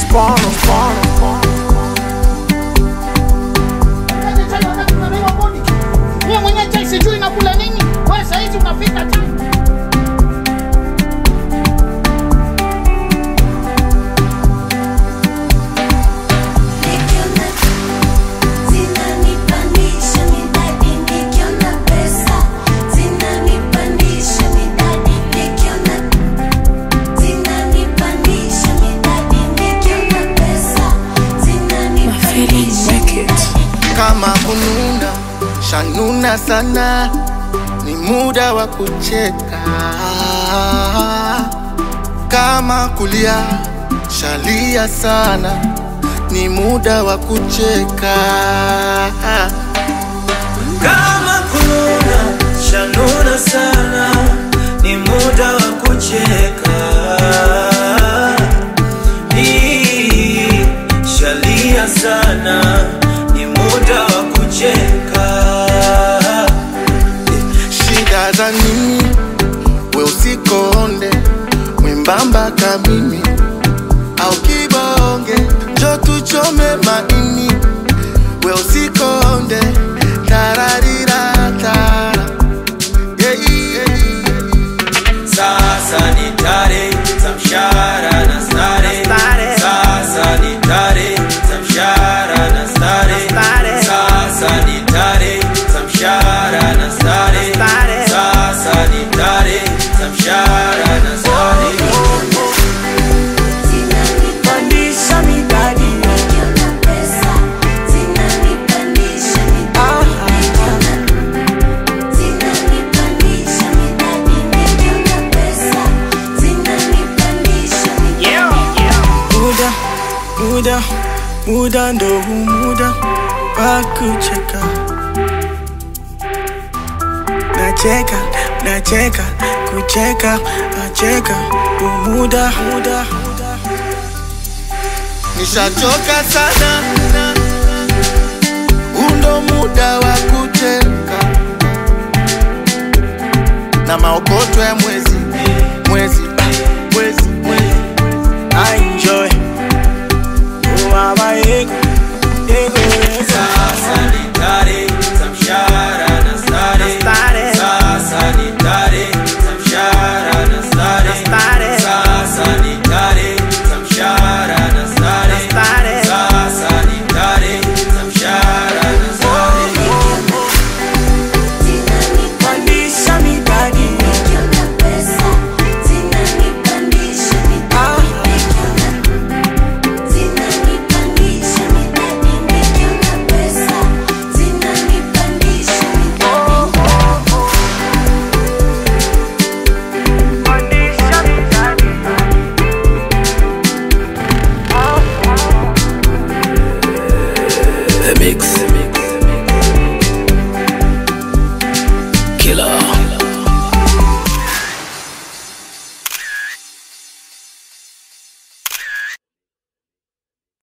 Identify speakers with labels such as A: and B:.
A: mkono mkono
B: Unaje chai wakati unabeba bodi? Wewe mwenyewe chai sijui nakula nini? Wewe saa hizi unapika chai.
C: Nikiona zinanipandisha midadi, nikiona pesa zinanipandisha midadi, nikiona zinanipandisha midadi, nikiona pesa zinanipandisha midadi.
A: kama kununa shanuna sana ni muda wa kucheka kama kulia shalia sana ni muda wa kucheka
D: kama kununa shanuna sana ni muda wa kucheka Ii, shalia sana ni muda wa kucheka
A: shida za nini we usikonde mwembamba kamimi au kibonge njo tuchome maini we usikonde tararirata yeah, yeah.
D: sasa ni tare za mshahara na stare sasa ni tare za mshahara na stare sasa ni tare za mshahara na stare sasa ni tare za mshahara na stare
C: Zinanipandisha midadi, nikiona pesa zinanipandisha midadi, nikiona zinanipandisha midadi, nikiona pesa zinanipandisha midadi.
E: muda muda muda ndo huu muda wa kucheka nacheka nacheka kucheka nacheka huu muda muda
A: nishachoka sana undo muda wa kucheka na maokoto ya mwezi mwezi mwezi mwezi
E: I enjoy oh mama ego ego ego
D: sasa ni tare za mshahara na stare sasa ni tare za mshahara na stare sasa ni tare za mshahara na stare sasa ni tare za mshahara na stare
E: pandisha midadi
C: Nikiona pesa zinanipandisha midadi, nikiona zinanipandisha midadi, nikiona pesa zinanipandisha midadi.
D: The Mix. Killer.